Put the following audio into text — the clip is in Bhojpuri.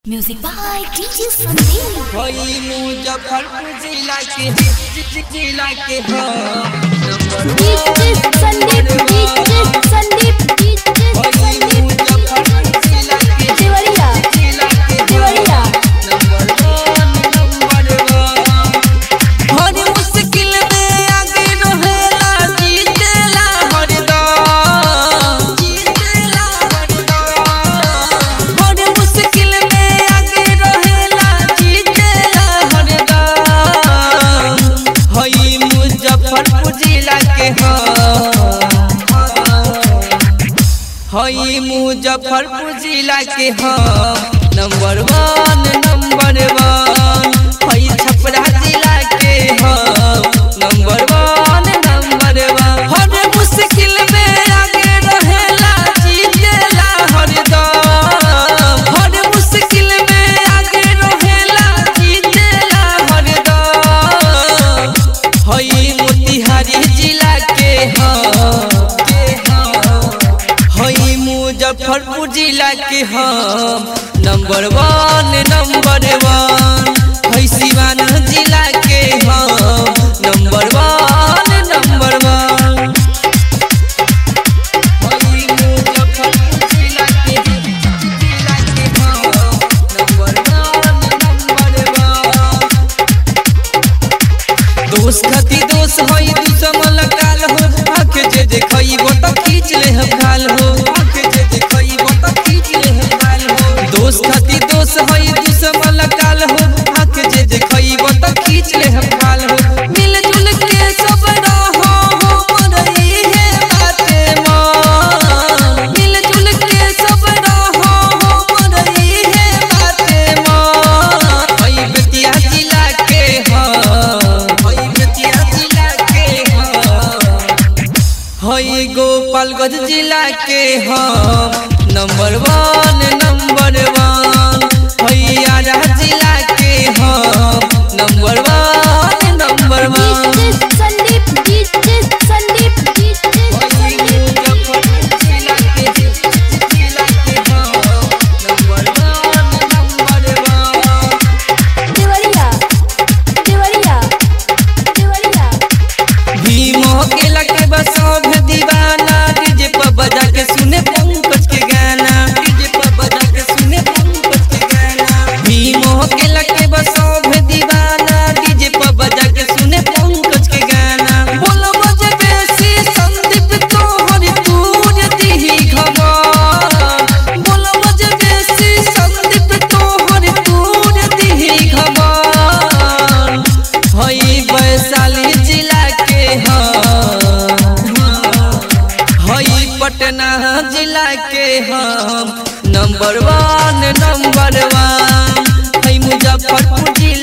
Music by DJ Sandeep. वही मुजफ्फरपुर जिला के जिला के हो DJ Sandeep, DJ Sandeep, DJ वही Sandeep. मुजफ्फरपुर जिला के देवरिया, जिला के Deoria. Number one number one हर मुश्किल में आगे रहेला जीतेला हरदम जीतेला हरदम हर मुश्किल में आगे रहेला जीतेला हरदम हई मुजफ्फरपुर जिला के हो हई मुजफ्फरपुर जिला के हम नंबर वन नंबर वन हई छपरा जिला के हम नंबर वन नंबर वन हर मुश्किल में आगे रहेला जीतेला हरदम हर मुश्किल में आगे रहेला जीतेला हरदम हई मोतिहारी जिला के हम के हम हई मुजफ्फरपुर जिला के हम नंबर वन नंबर वन हई सिवान जिला के हम नंबर वन नंबर वन हई मुजफ्फरपुर जिला के जिला के हम नंबर वन नंबर वन दोष खती दोष होई दुश्मन काल हो आंख जे देखई वो तो खींच ले हम गाल हो आंख जे देखई वो तो खींच ले हम गाल हो दोष खती दोष होई दुश्मन काल हो आंख जे देखई वो तो खींच ले हम गाल हो मिल जुल के सब रहो हो मरई है बाते मन मिल जुल के सब रहो हो मरई है बाते मन हई बेतिया जिला के हम हई बेतिया जिला के हम हई गोपालगंज जिला के हम नंबर वन नंबर वन हई आरा जिला के हम number one number one DJ Sandeep, DJ Sandeep, DJ हई Sandeep. मुजफ्फरपुर जिला के जिला के हम number one number one Deoria, Deoria, Deoria. भीमो के लगे बसोभ दीवाना डीजे पर बजा के सुने पंकज के गाना डीजे पर बजा के सुने पंकज के गाना भीमो के लगे बसोभ दीवाना डीजे पर बजा के सुने पंकज के गाना बोलो बजे बेसी संदीप तो हरि तूर दिही घमन बोलो बजे बेसी संदीप तो हरि तूर दिही घमन हई वैशाली जिला के हम हई पटना जिला के हम नंबर वन नंबर वन हई मुजफ्फरपुर जिला